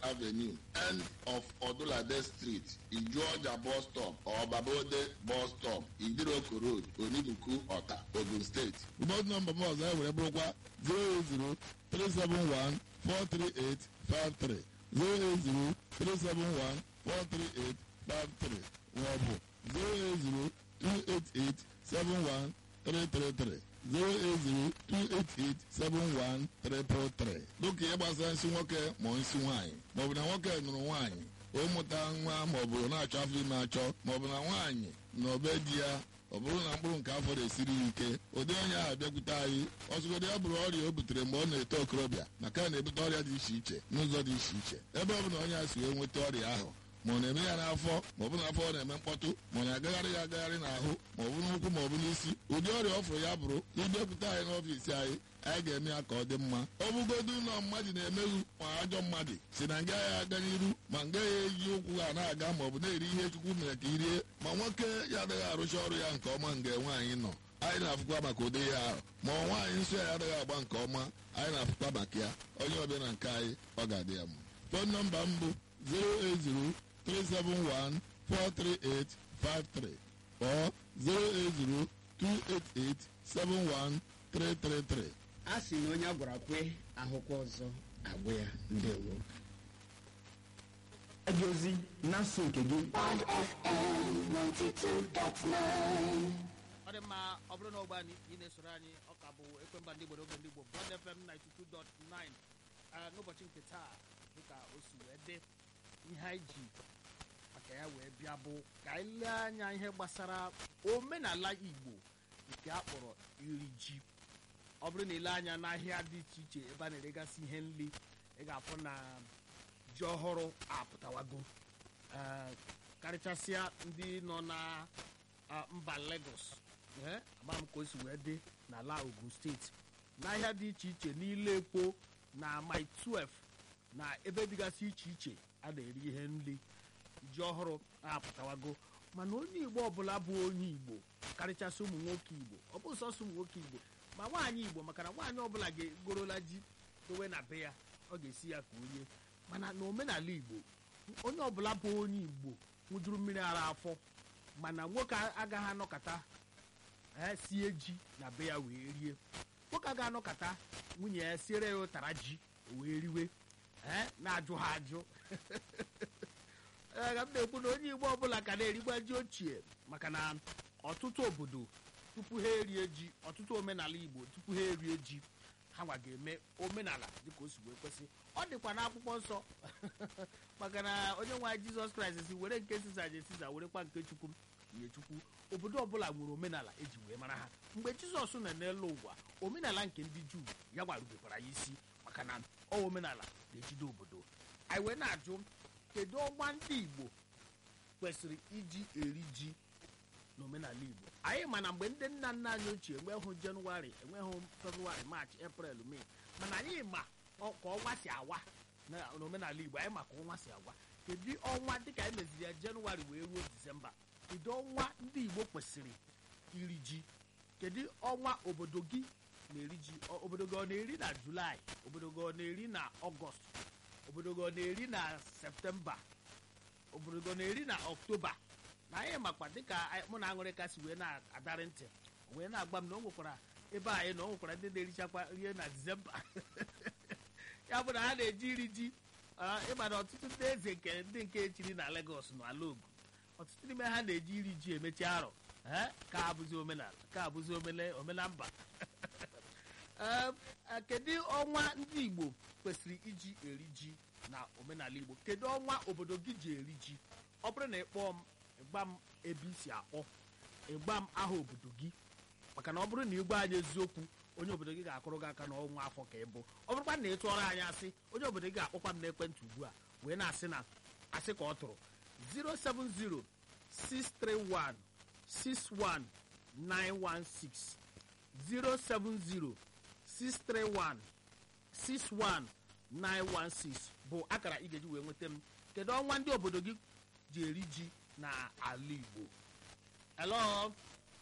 avenue end of odulade street ijuọja bus stop or babode bus stop idiroko road onibuku ọta ogun steeti ụbọdụ nọmba m ọzọ e were bụrụkwa 08037143853 08037143853 maọbụ 08028871333 08028871333 dịka ihe gbasara nsị nwoke ma nsị nwaanyị maọbụ na nwoke nụrụ nwaanyị ụmụta nwa maọbụ na-achọ afọ ime achọ maọbụ na nwaanyị na obe di ya ọ bụrụ na mkpụrụ nke afọ na-esiri ya ike ụdị onye ahụ bịakwute anyị ọzụgodị ya bụrụ ọrịa o butere mgbe ọ na-eto okorobịa maka na ebute ọrịa dị iche iche n'ụzọ dị iche iche ebe ọ bụla onye a si wee nweta ọrịa ahụ ma ọ na-eme ya n'afọ ma ọ bụ n'afọ ọ na-eme mkpọtụ ma ọ na-agagharị ya agagharị n'ahụ ma ọ bụ n'ụkwụ ma ọ bụ n'isi ụdị ọrịa ọ fụrụ ya bụrụ ịbịakwute anyị n'ọfiisi anyị anyị ga-eme ya ka ọ dị mma ọ bụgodu ụlọ mmadụ na-emeghu ma ajọ mmadụ si na nga ya aga n'iru ma nga ya eji ụkwụ ha na-aga ma ọ bụ na-eri ihe chukwu mere ka irie ma nwoke ya adịghị arụcha ọrụ ya nke ọma nga nwaanyị nọ anyị na-afụkwa maka ụdị ya ahụ ma ọ nwaanyị nsọ ya adịghị agba nke ọma anyị na-afụkwa maka ya onye ọbịa na nke anyị ọ ga-adị ya mma fon nọmba m bụ 080 371-43853 or 08028871333. a sị na onye a gwara kwe ahụkwa ọzọ agwụ ya ndewo gị ozi na nso nke gị Bond FM 92.9. ọ dị mma ọ bụrụ na ọgba anyị ị na-esoro anyị ọ ka bụ ekwemba ndị Igbo n'oge ndị Igbo Bond FM 92.9 Ah, n'ụbọchị nke taa dịka o si wee dị ihe anyị ji maka ya wee bịa bụ ka anyị lee anya ihe gbasara omenala Igbo nke a kpọrọ iri ji ọ bụrụ na ile anya n'ahịa dị iche iche ebe a na-eregasị ihe nri ị ga-afụ na ji ọhụrụ apụtawago Eh, karịchasịa ndị nọ na ah, mba Lagos ee ama m ka o si wee dị n'ala Ogun steeti n'ahịa dị iche iche n'ile ekpo na mile 12 na ebe dịgasị iche iche a na-eri ihe nri ji ọhụrụ apụtawago mana onye igbo ọbụla bụ onye igbo karịchasị ụmụ nwoke igbo ọ bụ sọsọ ụmụ nwoke igbo ma nwaanyị igbo maka na nwaanyị ọbụla ga-egorola ji dowe na be ya ọ ga-esi ya ka onye mana na omenala igbo onye ọbụla bụ onye igbo nwụjuru mmiri ara afọ mana nwoke agaghị anọkọta ee sie ji na be ya wee rie nwoke agaghị anọkọta nwunye ya siere ya ụtara ji o wee riwe ee na-ajụ ha ajụ ee ka m na-ekwu na onye igbo ọbụla ka na-erigba ji ochie maka na ọtụtụ obodo tupu ha erie ji ọtụtụ omenala igbo tupu ha erie ji ha nwa ga-eme omenala dịka o si wee kwesị ọ dịkwa n'akwụkwọ nsọ maka na onye nwe anyị jizọs kraịst si were nke siza je siza werekwa nke chukwu nye chukwu obodo ọbụla nwere omenala eji wee mara ha mgbe jizọs nọ n'elu ụwa omenala nke ndị juu ya gwarubekwara ya isi maka na ọ omenala na-ejide obodo anyị wee na-ajụ kedu ọnwa ndị igbo kwesịrị iji eri ji n'omenala igbo anyị ma na mgbe ndị nna nna anyị ochie enweghị jenụwarị enweghị febrụwarị maachị eprel mee mana anyị ma ọ- ka ọnwa si awa na- n'omenala igbo anyị ma ka ọnwa si agwa kedu ọnwa dịka anyị meziri ya jenụwarị wee ruo disemba kedu ọnwa ndị igbo kwesịrị iri ji kedu ọnwa obodo gị na-eri ji Ọ- obodo gị ọ na-eri na julaị obodo gị ọ na-eri na ọgọst obodo gị ọ na-eri na septemba obodo gị ọ na-eri na ọktoba na anyị makwa dịka anyị- mụ na aṅụrị kasị wee na-adarị ntị wee na-agba m na o nwekwara ebe anyị na o nwekwara ndị na-erichakwa rie na disemba ya bụ na ha na-eji iri ji ah, ịma na ọtụtụ ndị eze nke ndị nke echiri na Lagos na ala Ogun ọtụtụ n'ime ha na-eji iri ji emechi arọ eh, ka abụzi omenala ka abụzi omele omenamba Ee, eh, kedu ọnwa ndị Igbo kwesịrị iji eri ji na omenala Igbo kedu ọnwa obodo gị ji eri ji ọ bụrụ na ị kpọọ m ịgba m ebe i si akpọ ịgba m aha obodo gị maka na ọ bụrụ na ị gwa anyị eziokwu onye obodo gị ga-akụrụ gị aka n'ọnwa afọ ka ị bụ ọ bụrụkwa na ị tụọrọ anyị asị onye obodo gị ga-akpọkwa m n'ekwentị ugbu a wee na-asị na asị ka ọ tụrụ 070 631 61916 070 631 61916 bụ akara ị ga-eji wee nweta m kedu ọnwa ndị obodo gị ji eri ji na ala Igbo hello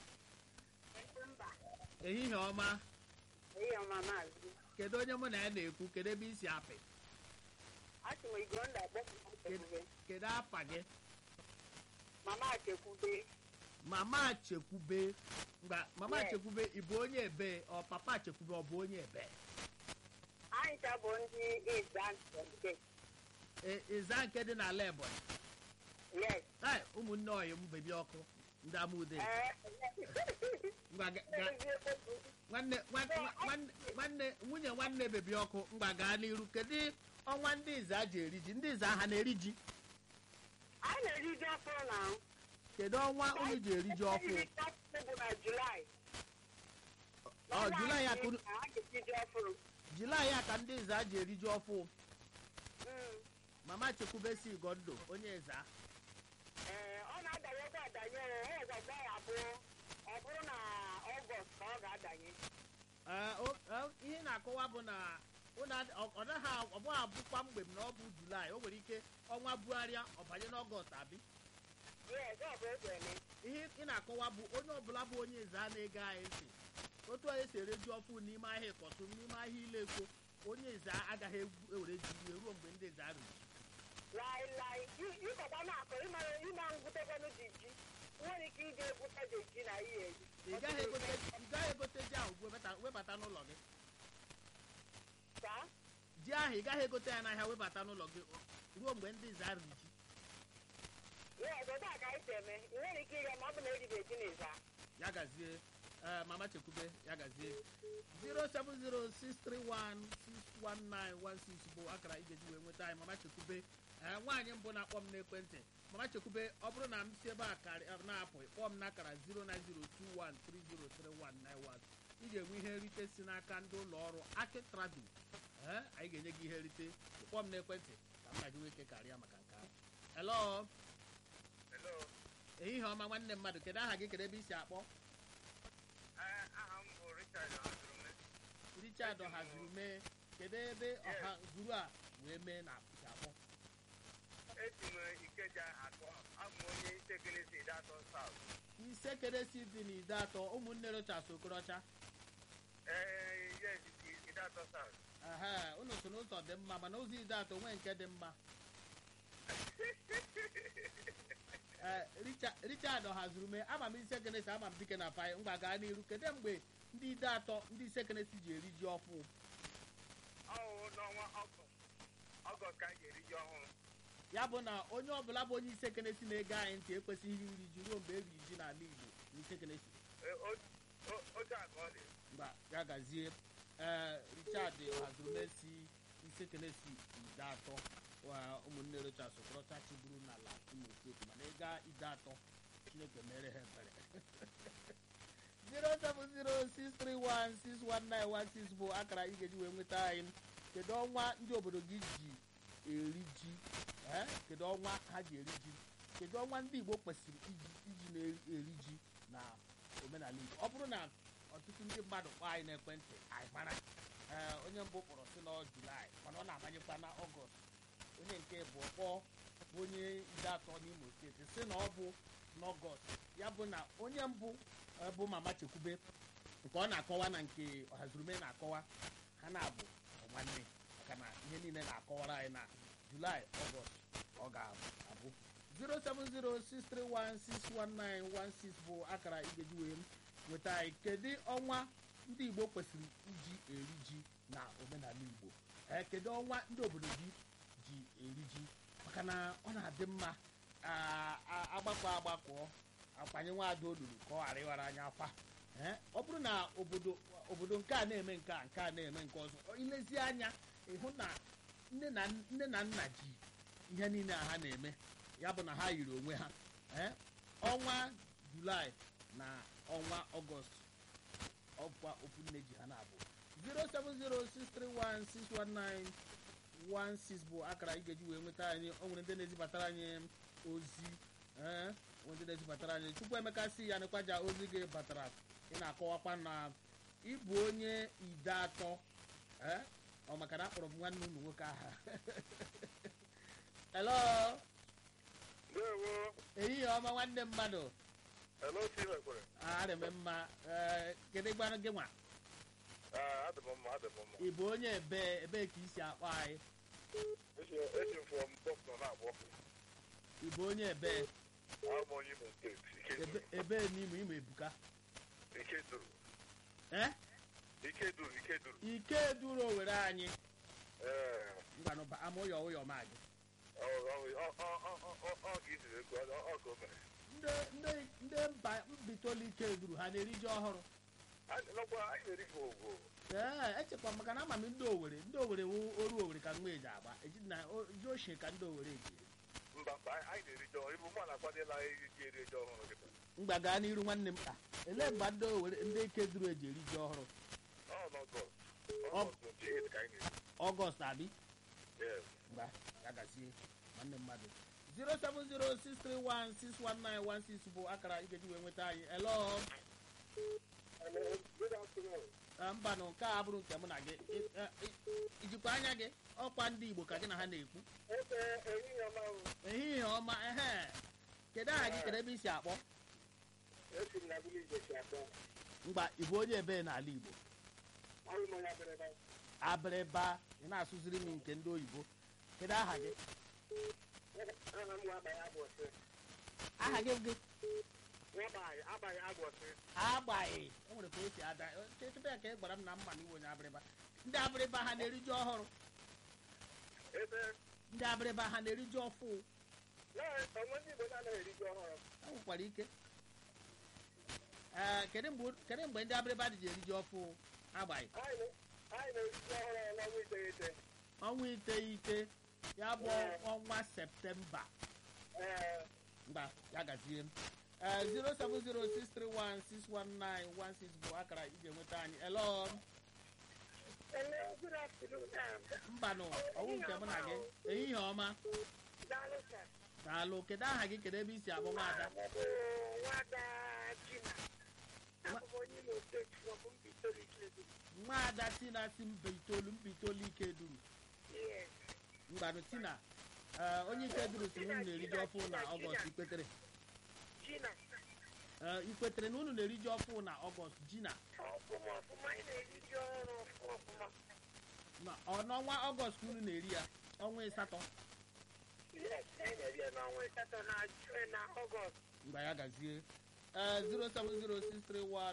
ehihie ọma Ihe ọma maazị kedu onye mụ na ya na-ekwu kedu ebe isi apị achị m Igonda akpọpụ Chekwube. kedu afa gị Mama Chekwube. mama chekwube ngwa mama Yes. chekwube ị bụ onye ebe ọ papa chekwube ọ bụ onye ebe Anyị cha bụ ndị Izan nke. E- ịza nke dị n'ala ebonyi Yes. Ai, ụmụnne ọyị m bebi ọkụ ndị amaude Eh, ngwa ga- ga- nwanne nwanne- nwanne nwanne nwunye nwanne bebi ọkụ ngwa gaa n'iru kedu ọnwa ndị ịza ji eri ji ndị ịza ha na-eri ji Anyị na-eri ji ọfụrụ na ahụ. kedu ọnwa unu ji eri ji ọfụ Anyị bụ na Julaị. ọ julaị a ka unu- A ga-esi ji ọfụrụ. julaị a ka ndị ịza ji eri ji ọfụ Mm. mama chekwube si gondo onye ịza Ee, ọ na-adanyekwa adanye ọ ọzọkwa ya abụọ ọ bụrụ na ọgọst ka ọ ga-adanye Ee, o- o- ihe na-akọwa bụ na unu ad- ọ ọ naghị a- ọ bụghị abụkwa mgbe m na ọ bụ julaị o nwere ike ọnwa bugharịa ọ banye n'ọgọst abi yes ọ bụ oge eme ihe ị na-akọwa bụ onye ọbụla bụ onye eze a na-ege anyị ntị otu anyị si ereju ọfụ n'ime ahịa ịkọtụ n'ime ahịa ileko onye eze agaghị egwu- ewere ji iwe ruo mgbe ndị eze arụ laịlaị ịkọta na-akọ ịma ịma ngwutekwanụ ji ji nwere ike ije egwute ji ji na ihe eji ị gaghị egote ị gaghị egote ji ahụ webata- webata n'ụlọ gị ka ji ahụ ị gaghị egote ya n'ahịa webata n'ụlọ gị ruo mgbe ndị eze arụ ji yes otu a ka anyị si eme ị nwere ike ịga ma ọ bụ na eribe ji na ịza ya gazie ee, mama chekwube ya gazie 07063161916 bụ akara ị ga-eji wee nweta anyị mama chekwube ee, nwaanyị mbụ na-akpọ m n'ekwentị mama chekwube ọ bụrụ na m si ebe a karị- a na-apụ kpọọ m n'akara 09021303191 ị ga-enwe ihe nrite si n'aka ndị ụlọ ọrụ aki tradu ee anyị ga-enye gị ihe nrite kpọọ m n'ekwentị ka m na gị nwee ike karịa maka nke ahụ hello Hello. ehihie ọma nwanne mmadụ kedu aha gị kedu ebe i si akpọ Eh, aha m bụ Richard Ọdụrụme. richard ọhazuru mee kedu ebe ọha zuru a wee mee na si akpọ Esi m Ikeja akpọ. Abụ m onye Isekele si Datọ South. ise keresi dị n'ide atọ ụmụnne rochas okorocha Eh, yes, i- Datọ South. ehe unu so n'ụzọ dị mma mana ụzọ ide atọ nwee nke dị mma ee Richa- richard ọhazuru mee ama m ise kenesi ama m dike na pai ngwa gaa n'iru kedu mgbe ndị ide atọ ndị ise kenesi ji eri ji ọfụ Ọwụ n'ọnwa Ọgọst. Ọgọst ka anyị ga-eri ji ọhụrụ. ya bụ na onye ọbụla bụ onye ise kenesi na-ege anyị ntị ekwesịghị iri ji ruo mgbe eriri ji n'ala igbo na ise kenesi Eh, o- o- Otu a ka ọ dị. mgba ya gazie ee richard hazurumesi isekenesi ide atọ wa ụmụnne rochas okorocha chiburu n'ala imo steeti mana ịga ide atọ chineke mere ha ebere 07063161916 bụ akara ị ga-eji wee nweta anyị kedu ọnwa ndị obodo gị ji eri ji ee kedu ọnwa ha ji eri ji kedu ọnwa ndị igbo kwesịrị iji iji na-eri ji na omenala igbo ọ bụrụ na ọtụtụ ndị mmadụ kpọọ anyị n'ekwentị anyị mara ee onye mbụ kpọrọ si na julaị mana ọ na-abanyekwa na ọgọst onye nke bụ kpọọ bụ onye ide atọ n'imo steeti si na ọ bụ n'ọgọst ya bụ na onye mbụ eh, bụ mama chekwube nke ọ na-akọwa na nke ọhazurume na-akọwa ha na-abụ nwanne maka na ihe niile na-akọwara anyị na julaị ọgọst ọ ga-abụ 07063161916 bụ akara igeji wee nweta anyị kedu ọnwa ndị igbo kwesịrị iji eri ji na omenala igbo ee kedu ọnwa ndị obodo gị ji eri ji maka na ọ na-adị mma a- a- agbakọ agbakọ akwanye nwaada olulu ka ọ ghara ịghara anya akwa ee ọ bụrụ na obodo obodo nke a na-eme nke a nke a na-eme nke ọzọ ilezi anya ịhụ na nne na nne na nna ji ihe niile a ha na-eme ya bụ na ha yiri onwe ha ee ọnwa julaị na ọnwa ọgọst ọkwa okwu nne ji ha na-abụ 07063161916 bụ akara ị ga-eji wee nweta anyị o nwere ndị na-ezibatara anyị ozi ee o nwere ndị na-ezibatara anyị chukwu emeka si ya nekwaja ozi gị batara ị na-akọwakwa na ịbụ onye ide atọ ee ọ maka na akpọrọ m nwanne ụmụ nwoke aha hello Ndewo. ehihie ọma nwanne mmadụ Hello, Chimekwere. arịme mma ee kedu gbanụ gị nwa Ah, adị m mma, adị m mma. ị bụ onye ebe ebee ka isi akpọ anyị Esi m from Boston na-agbọ. ịbụ onye ebe Abụ onye Imo steeti. ebe Ikeduru. ebe n'ime imo ebuka Ikeduru. eh Ikeduru. Ikeduru. ike duru owere anyị Ee. ngwanụ ba ama ụyọ ụyọ ma gị Ọ ọ- ọ- ọ- ọ- ọ- ọ- ọ ka iziri ekwu. Ọ ọ ka o mere. ndị ndị ndị mba mbitoli ike duru ha na-eri ji ọhụrụ Anyị nọkwa anyị na-eri ka ogwo. ee echekwa maka na ama m ndị owere ndị owere wu oru owere ka nwa eji agba eji na o- ji ochie ka ndị owere eji eri. Mba mba anyị anyị na-eri ji ọhụrụ. Ibu mụ na-akwadela iri ji eri ji ọhụrụ kịta. mgba gaa n'iru nwanne m ka elee mgbe ndị owere ndị ike duru eji eri ji ọhụrụ Ọ n'Ọgọst. Ọ- Ọgọst 28 ka anyị na-eri. ọgọst abi Yes. mgba ya gazie nwanne mmadụ 07063161916 bụ akara ị ga-eji wee nweta anyị elo Good afternoon. Eh, mbanụ nke a bụrụ nke mụ na gị I- eh, i- ijikwa anya gị ọkwa ndị igbo ka gị na ha na-ekwu Ebe ehihie ọma m. ehihie ọma ehe kedu aha gị kedu ebe i si akpọ Esi m na village esi akpọ. mgba ịbụ onye ebe n'ala igbo Ahụ m onye abịrịba. abịrịba ị na-asụziri m nke ndị oyibo kedu aha gị Aha m nwa abaghị agbọsị. aha gị gị Nwa abaghị abaghị agbọsị. agbaghị o nwere ka o si ada kịta ka ị gwara m na mma na iwe onye abịrịba ndị abịrịba ha na-eri ji ọhụrụ Ebe ndị abịrịba ha na-eri ji ọfụ na- onwe ndị Igbo na-anaghị eri ji ọhụrụ. ha nwekwara ike ee kedu mgbe kedu mgbe ndị abịrịba dị ji eri ji ọfụ agbaghị Anyị na- anyị na-eri ji ọhụrụ n'ọnwa iteghete. ọnwa iteghete ya bụ ọnwa septemba Ee, mgba ya gazie m ee 07063161916 bụ akara ị ga-enweta anyị elo Hello, good afternoon. Um, mbanụ ọwụ nke mụ na gị ehihie ọma Daalụ sir. daalụ kedu aha gị kedu ebe i si abụ nwaada Abụ nwada Jina. Abụ m onye Imo steeti from Mbitoli Ikeduru. nwaada tina si mba itoolu mba itoolu ike duru Yes. mgbanụ tina ee, onye ike duru si na unu na-eri ji ọfụ na ọgọst ikwetere Jina. Ee, ikwetere na unu na-eri ji ọfụ na ọgọst jina Ọfụma ọfụma anyị na-eri ji ọhụrụ ọfụma ọfụma. na ọ n'ọnwa ọgọst ka unu na-eri ya ọnwa ịsatọ Yes, anyị na-eri ya n'ọnwa asatọ na June na Ọgọst. mgbe ya gazie ee 07063161916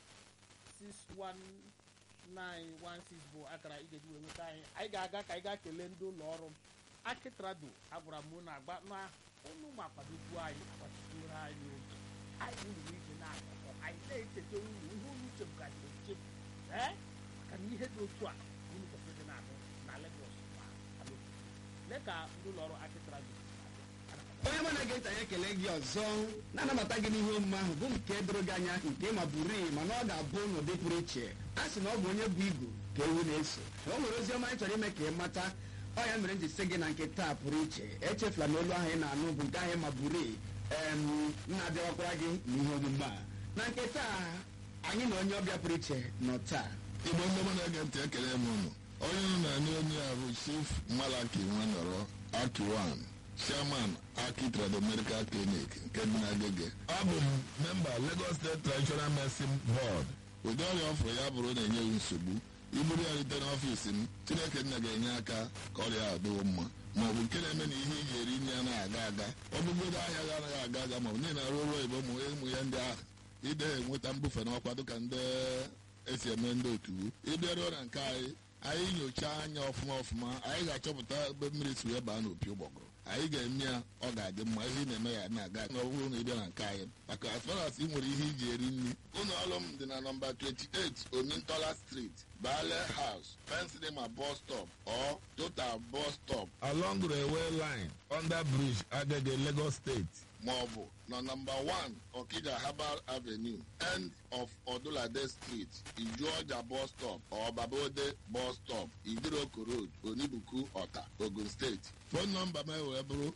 bụ akara ị ga-eji wee nweta anyị anyị ga-aga ka anyị gaa kelee ndị ụlọ ọrụ m akitrado agwara m unu agba na unu ma kwadobuo anyị agbachitoro anyị oge anyị ruru ije na-akụkọ anyị na-echeta unu ihe unu chebugachiri echefu ee maka na ihe dị otu a unu kwesịrị ịdị na-anụ na Lagos ma ala ofesi. lee ka ndị ụlọ ọrụ akitrado onye mụ na gị ntị anyị ekele gị ọzọ na-anabata gị n'ihe omume ahụ bụ nke doro gị anya nke ma buru mana ọ ga-abụ n'ụdị pụrụ iche a sị na ọ bụ onye bụ igu ka ewu na-eso na o nwere ozi ọma anyị chọrọ ime ka ị mata ọ ya mere m ji sị gị na nke taa pụrụ iche echefula na olu ahụ ị na-anụ bụ nke ahụ ma buru em na-abịawakwara gị n'ihe omume a na nke taa anyị na onye ọbịa pụrụ iche nọ taa igbo ndị ọma na-ege ntị ekele m unu onye unu na-anụ onye a bụ chief malaki nwanọrọ akiwan chairman aki trado medical clinic nke dị n'agege abụ m memba lagos state traditional medicine board ụdị ọrịa ọfụrụ ya bụrụ na-enye gị nsogbu iburu ya rute n'ọfiisi m chineke nna ga-enye aka ka ọrịa a dịwo mma ma ọ bụ nke na-eme na ihe ị ga-eri nri anaghị aga aga ọbụgodo ahịa gị anaghị aga aga ma ọ bụ niile arụ ọrụ oyibo ma ụmụ ya ndị ahụ ide enweta mbufe n'ọkwa dịka ndị esi eme ndị otu ịbịaruo na nke anyị anyị nyochaa anya ọfụma ọfụma anyị ga-achọpụta ebe mmiri si wee baa n'opi ụgbọgụrụ anyị ga-eme ya ọ ga-adị mma ihe ị na-eme ya na-aga na ọ bụrụ na ịbịa na nke anyị maka as far as ị nwere ihe iji eri nri ụlọ ọrụ m dị na nọmba 28 omintola street bale house pensilema bus stop or total bus stop along railway line under bridge agege lagos state maọbụ na nọmba 1 okija herbal avenue end of odulade street ijuọja bus stop or babode bus stop idiroko road onibuku ọta ogun steeti fon nọmba m wee bụrụ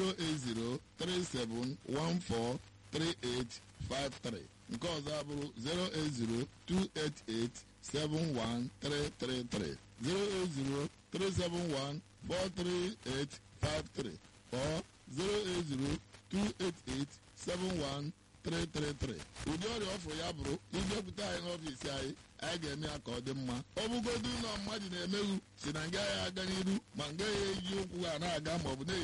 08037143853 nke ọzọ abụrụ 08028871333 08037143853 or 080 288-7133 333 ụdị ọrịa ọfụ ya bụrụ ijekwute anyị n'ọfiisi anyị anyị ga-eme ya ka ọ dị mma ọ bụgodu na mmadụ na-emeghu si na nga ya aga n'iru ma nga ya eji ụkwụ ha na-aga maọbụ na